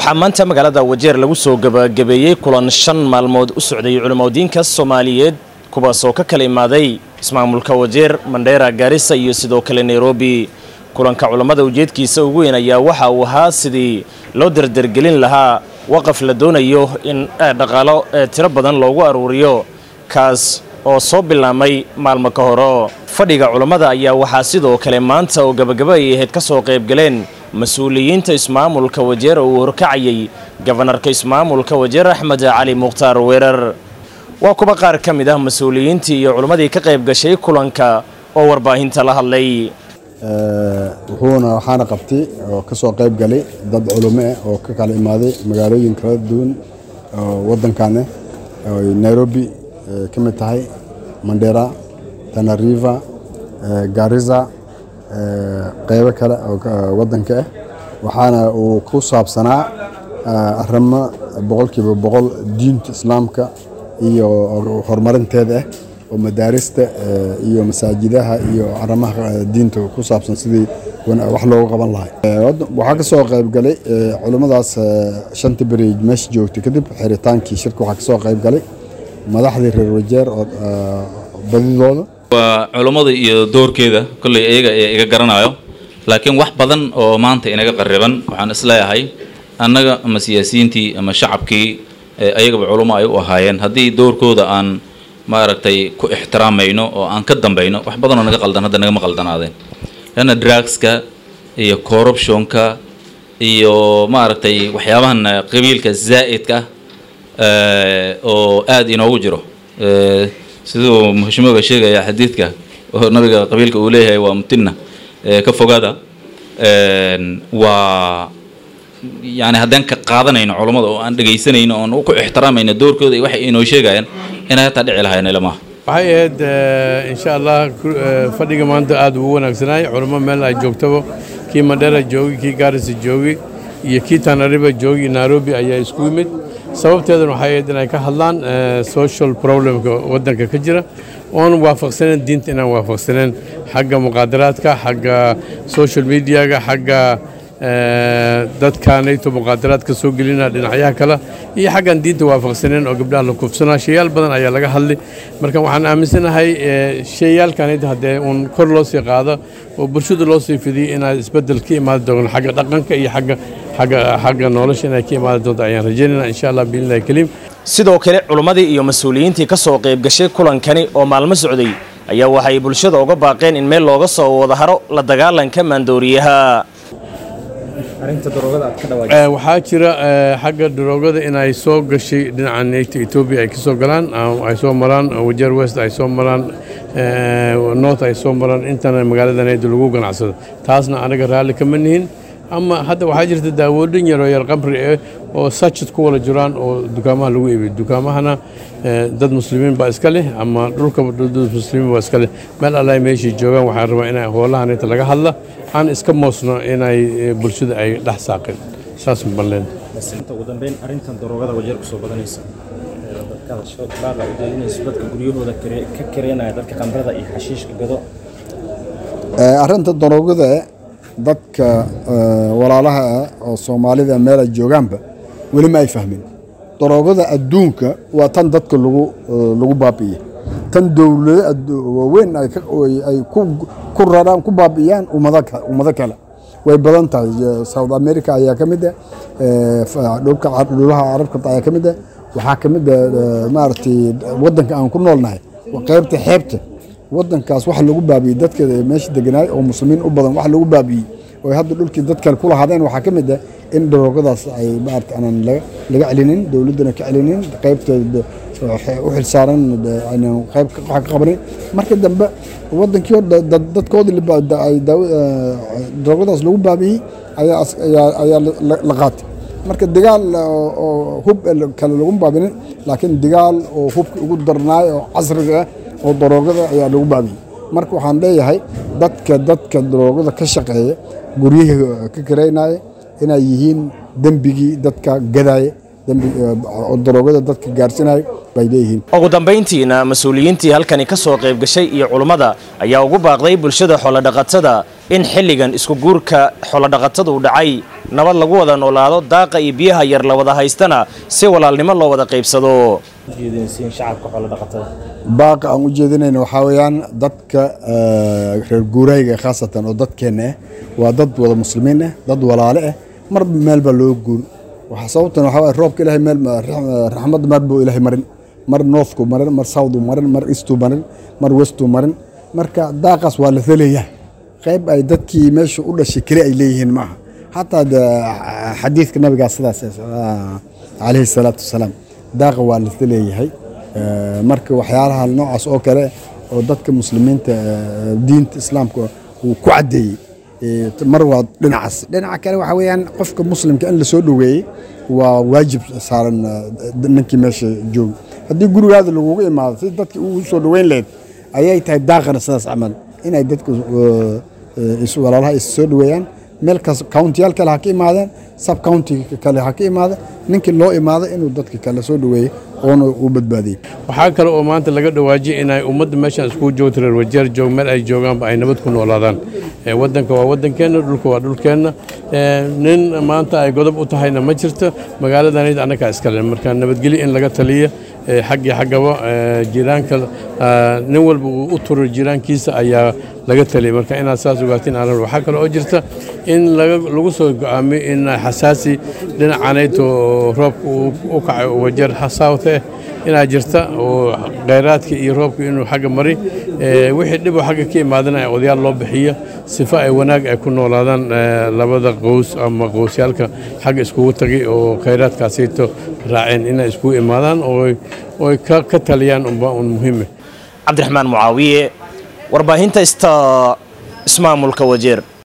waxaa maanta magaalada wajeer lagu soo gabagabeeyey kulan shan maalmood u socday culimadiinka soomaaliyeed kuwaas oo ka kala imaaday ismaamulka wajeer mandheera gaarisa iyo sidoo kale nairobi kulanka culammada ujeedkiisa ugu weyn ayaa waxa uu ahaa sidii loo dardargelin lahaa waqaf la doonayo in dhaqaalo tiro badan loogu aruuriyo kaas oo soo bilaamay maalmo ka horo fadhiga culammada ayaa waxaa sidoo kale maanta oo gabagaba ay ahayd ka soo qaybgaleen mas-uuliyiinta ismaamulka wajeer oo uu horkacayay gabanarka ismaamulka wajeer axmed cali mukhtaar weerar waa kuwa qaar ka mid ah mas-uuliyiintii iyo culimmadii ka qayb gashay kulanka oo warbaahinta la hadlay wuxuuna waxaana qabtay oo ka soo qayb galay dad culimo ah oo ka kala imaaday magaalooyin kala duwan oo waddankan ah nairobi ka mid tahay mandera tanariva garisa qeybo kale oo waddanka ah waxaana uu ku saabsanaa arrimo boqolkiiba boqol diinta islaamka iyo horumarinteeda ah oo madaarista iyo masaajidaha iyo arrimaha diinta ku saabsan sidii wax loogu qaban lahay waxaa ka soo qayb galay culimmadaas shanta beri meesha joogtay kadib xiritaankii shirka waxaa ka soo qayb galay madaxdii reer wajeer oo badidooda waa culummada iyo doorkeeda kolley iyaga ee iga garanayo laakiin wax badan oo maanta inaga qariban waxaan isleeyahay annaga ama siyaasiyiintii ama shacabkii ayagaba culummo ay u ahaayeen haddii doorkooda aan maaragtay ku ixtiraamayno oo aan ka dambayno wax badanoo naga qaldan hadda nagama qaldanaadeen leanna drugska iyo corruptionka iyo maaragtay waxyaabahan qabiilka zaa'idka ah oo aada inoogu jiro siduu muxshimoga sheegaya xadiidka oo nabiga qabiilka uu leeyahay waa mutina ka fogaada waa yani haddaan ka qaadanayno culammada oo aan dhegaysanayno oon ku ixtiraamayno doorkooda iyo waxay inoo sheegayaan inay hataa dhici lahayn ilamaha waxay ahayd insha allah fadhiga maanta aada ugu wanaagsanaay culamo meel ay joogtaba kii mandhera joogi kii gaarisa joogi iyo kii tanariba joogi nairobi ayaa isku yimid sababteeduna waxay ahayd inay ka hadlaan social problemka waddanka ka jira oon waafaqsaneen diinta inaan waafaqsaneen xagga muqaadaraadka xagga social mediaga xagga dadkaanayto muqaadaraad ka soo gelina dhinacyaha kale iyo xaggan diinta waafaqsaneen oo gabdhaha la kufsanaa shayaal badan ayaa laga hadlay marka waxaan aaminsanahay shayaalkanayt haddee uun kor loo sii qaado oo bulshada loo sii fidiyay inaa isbeddel ka imaadi doono xagga dhaqanka iyo xagga xagga xagga nolosha inay ka imaadi doonto ayaan rajaynayna insha allah biillah kariim sidoo kale culimmadii iyo mas-uuliyiintii ka soo qayb gashay kulankani oo maalmo socday ayaa waxay bulshada uga baaqeen in meel looga soo wada haro la dagaalanka maandooriyaha waxaa jira xagga daroogada inay soo gashay dhinaca neyta etoobiya ay ka soo galaan ay soo maraan wajeer west ay soo maraan north ay soo maraan intana magaalada neyda lagu ganacsado taasna anaga raalli kama nihin ama hadda waxaa jirta daawooyin yaroo yar qabri eh oo sachid ku wala jiraan oo dukaamaha lagu iibiyo dukaamahana dad muslimiin baa iska leh ama dhulkaba dad muslimiin baa iska leh meel allaay meeshii joogaan waxaan rabaa inay hoolahan inta laga hadla aan iska moosno inay bulshada ay dhex saaqin saas balleen ugu dambeyn arrintan daroogada wajeer kusoo badanaysa dadka ujeedinayso dadka guryahooda ka kareenaya dadka qamrada iyo xashiishka gado arrinta daroogada dadka walaalaha ah oo soomaalida meel ay joogaanba weli ma ay fahmin daroogada adduunka waa tan dadka lagu lagu baabi'iye tan dowlado waaweyn ay ku raraan ku baabi'iyaan ummado kale way badan tahay south america ayaa ka mid ah dhulka dhulaha carabka ayaa ka mid ah waxaa ka mid ah maaragtay waddanka aan ku noolnahay qaybta xeebta waddankaas waxa lagu baabiyey dadka meesha deganaay oo muslimiin u badan waxa lagu baabiyey oo hadda dhulkii dad kale ku lahaadeen waxaa ka mid ah in daroogadaas ay maarata aanan laga celinin dowladdana ka celinin qaybteeda u xilsaaran aynan qayb wax ka qabanin marka dambe waddankii hor dadkoodii daroogadaas lagu baabiyey ayaa la qaatay marka dagaal oo hub kale lagu baabinin laakiin dagaal oo hubka ugu darnaay oo casriga ah oo daroogada ayaa lagu baabiyey marka waxaan leeyahay dadka dadka daroogada ka shaqeeya guryihii ka karaynaya inay yihiin dembigii dadka gadaya daroogada dadka gaarsinaya bay leeyihiin ugu dambayntiina mas-uuliyiintii halkani ka soo qayb gashay iyo culummada ayaa ugu baaqday bulshada xoolodhaqatada in xilligan isku guurka xoolodhaqatadu dhacay nabad lagu wada noolaado daaqa iyo biyaha yar la wada haystana si walaalnimo loo wada qaybsado ujeedinaysiin shacabka xoolo dhaqatada baaqa aan u jeedinayna waxaa weeyaan dadka reer guurayga khaasatan oo dadkeenna ah waa dad wada muslimiin ah dad walaale ah mar meel baa loo guur waxaa sababtan waxaa waye roobka ilaahay meel raxmadda mar buu ilaahay marin mar northku marin mar southku marin mar eastu marin mar westu marin marka daaqaas waa la helayaa qayb ay dadkii meesha u dhashay keli ay leeyihiin maaha xataa xadiidka nabigaa sidaas calayhi salaatu wasalaam daaqa waa la leeyahay marka waxyaalaha noocaas oo kale oo dadka muslimiinta diinta islaamka uu ku caddeeyey mar waa dhinacaas dhinaca kale waxaa weeyaan qofka muslimka in lasoo dhoweeyey waa waajib saaran ninkii meesha jooga haddii gurigaada lagugu imaado si dadki ugu soo dhoweyn lahayd ayay tahay daaqana sidaas camal inay dadka walaalaha is soo dhoweeyaan meel kas countiyaal kale ha ka imaadeen sub countiga kale ha ka imaada ninkii loo imaado inuu dadka kale soo dhoweeyey oona u badbaadiyey waxaa kale oo maanta laga dhawaajiyay inay ummadda meeshaan iskugu joogto reer wajeer joog meel ay joogaanba ay nabad ku noolaadaan waddanka waa waddankeenna dhulka waa dhulkeenna nin maanta ay godob u tahayna ma jirto magaaladanid annagaa iskale marka nabadgelyo in laga taliya xaggii xaggaba jiraanka nin walba uu u turo jiraankiisa ayaa laga taliyay marka inaad saas ogaatiin aanan waxaa kale oo jirta in lagu soo go'aamiyo in xasaasi dhinacanayto roobka u kacay oo wajeer south eh inaa jirta oo kheyraadka iyo roobka inuu xagga mari wixii dhiboo xagga ka imaadana odayaal loo bixiyo sifo ay wanaag ay ku noolaadaan labada qows ama qowsyaalka xagga iskugu tagay oo kheyraadkaasayto raaceen inay iskugu imaadaan oo ka taliyaan unba un muhiime cabdiraxmaan mucaawiye warbaahinta ista ismaamulka wajeer